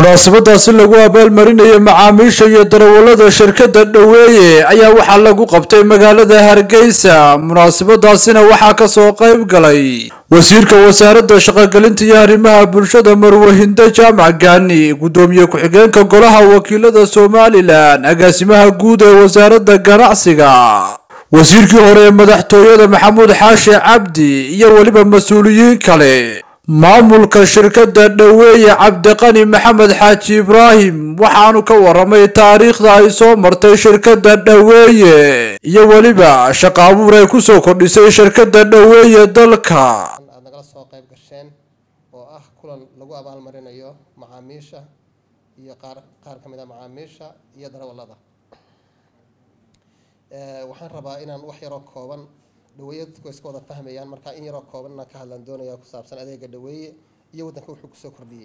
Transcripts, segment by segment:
munaasabadaasi lagu abaalmarinayo macaamiisha iyo darawalada shirkadda dhoweeye ayaa waxaa lagu qabtay magaalada hargeysa munaasabadaasina waxaa kasoo qayb galay wasiirka wasaaradda shaqogelinta iyo arrimaha bulshada marwahindo jaamac gaani guddoomiye ku-xigeenka golaha wakiilada somalilan agaasimaha guud ee wasaaradda ganacsiga wasiirkii hore ee madaxtooyada maxamuud xaashi cabdi iyo weliba mas-uuliyiin kale maamulka shirkadda dhoweeye cabdiqani maxamed xaaji ibraahim waxaanu ka waramay taariikhda ay soo martay shirkadda dhoweeye iyo weliba shaqa abuur ay kusoo kordhisay shirkadda dhoweeye dalka aad nagala soo qayb gasheen oo ah kulan lagu abaalmarinayo macaamiisha iyo qaar qaar ka mid a macaamiisha iyo darawallada waxaan rabaa inaan wax yaroo kooban dhaweeye dadku iska wada fahmayaan marka in yaroo kooban inaan ka hadlaan doonaya ku saabsan adeega dhaweeye iyo waddanka wuxuu kusoo kordhiyey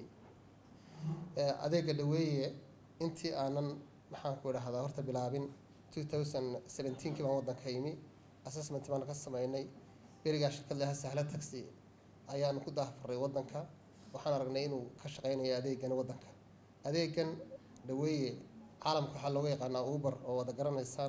adeega dhaweeye intii aanan maxaan ku idhahdaa horta bilaabin two thousand seventeenkii baan waddanka imi assessment baan ka sameynay berigaa shirkad laha sahla taxi ayaan ku daafuray waddanka waxaan aragnay inuu ka shaqeynayo adeegan waddanka adeegan dhaweeye caalamka waxaa looga yaqaanaa uber oo wada garanaysaan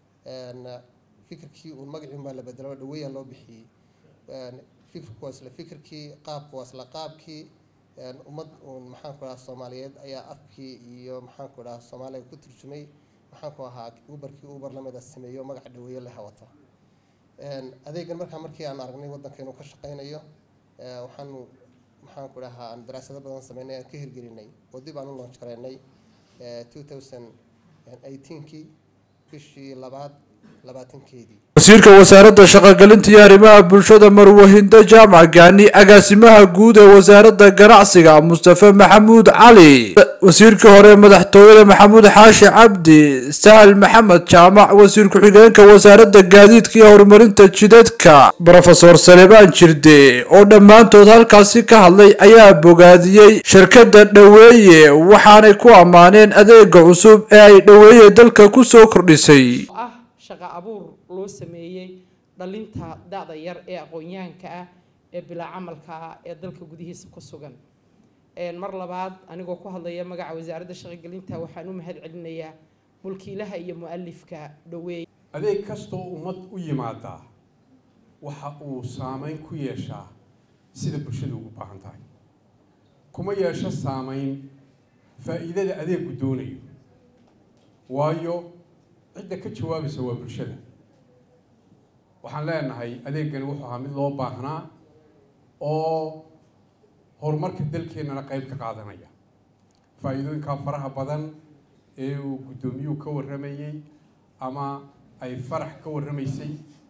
fikirkii uun magaciun baa la bedelo dhaweeyaa loo bixiyey fikirku waa isla fikirkii qaabku waa isla qaabkii ummad uun maxaan ku dhahaa soomaaliyeed ayaa afkii iyo maxaan ku dhahaa soomaaliga ku turjumay maxaan ku ahaa uberkii uber lamida sameeyo magaca dhaweeye la hawata adeegan markaa markii aan aragnay waddanka inuu ka shaqeynayo waxaanu maxaan ku dhahaa aan daraasado badan sameynay aan ka hirgelinay oo dib aan u launch gareynay two thousand eighteenkii bishii labaad labaatankeedii wasiirka wasaaradda shaqogelinta iyo arrimaha bulshada marwahindo jaamac gaani agaasimaha guud ee wasaaradda ganacsiga mustafe maxamuud cali wasiirkii hore ee madaxtooyada maxamuud xaashi cabdi sahal maxamed jaamac wasiir ku-xigeenka wasaaradda gaadiidka iyo horumarinta jidadka brofesor salebaan jirde oo dhammaantood halkaasi ka hadlay ayaa bogaadiyey shirkadda dhoweeye waxaanay ku ammaaneen adeega cusub ee ay dhoweeye dalka kusoo kordhisay ah shaqa abuur loo sameeyey dhalinta da-da yar ee aqoon-yahanka ah ee bilaa camalka ah ee dalka gudihiisa ku sugan mar labaad anigoo ku hadlaya magaca wasaaradda shaqogelinta waxaan u mahad celinayaa mulkiilaha iyo mu-alifka dhoweeye adeeg kastoo ummad u yimaadaa waxa uu saameyn ku yeeshaa sida bulshada ugu baahan tahay kuma yeesho saameyn faa-iidada adeegku doonayo waayo cidda ka jawaabaysa waa bulshada waxaan leenahay adeegani wuxuu ahaa mid loo baahnaa oo horumarka dalkeennana qayb ka qaadanaya faa-iidooyinkaa faraha badan ee uu guddoomiyuhu ka warramayey ama ay farax ka warramaysay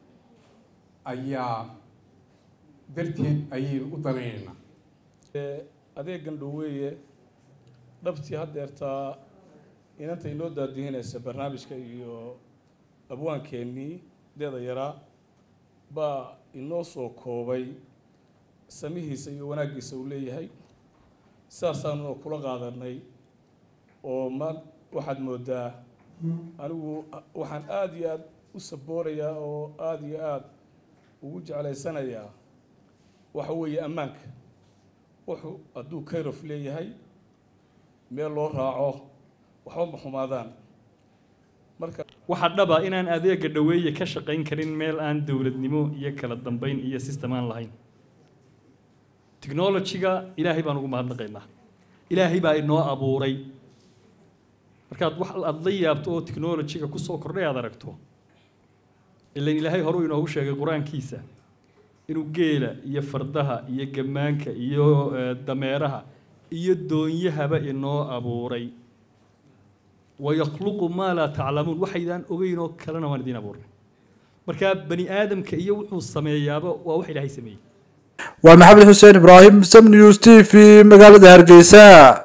ayaa darteed ayaynu u danaynaynaa adeegan dhoweeye dhabtii haddeertaa inanta inoo daadihinaysa barnaamijka iyo abwaankeenii deeda yaraa baa inoo soo koobay samihiisa iyo wanaaggiisa uu leeyahay sidaasaanuna kula qaadanay oo ma waxaad moodaa anigu waxaan aada iyo aada u saboorayaa oo aada iyo aada ugu jeclaysanayaa waxa weeye ammaanka wuxuu hadduu kayrof leeyahay meel loo raaco waxba ma xumaadaan marka waxaa dhaba inaan adeega dhoweeye ka shaqayn karin meel aan dowladnimo iyo kala dambeyn iyo system aan lahayn technology-ga ilaahay baan ugu mahadnaqaynaa ilaahay baa inoo abuuray markaad wax aada la yaabto oo technology-ga kusoo kordhay aad aragto ilan ilaahay horuu inoogu sheegay qur-aankiisa inuu geela iyo fardaha iyo gammaanka iyo dameeraha iyo doonyahaba inoo abuuray wayakluqu maa laa taclamuun waxaydaan ogeyn oo kalena waan idiin abuurnay marka bani aadamka iyo wuxuu sameeyaaba waa wax ilaahay sameeyey waa maxamed xuseen ibraahim sam news t v magaalada hargeysa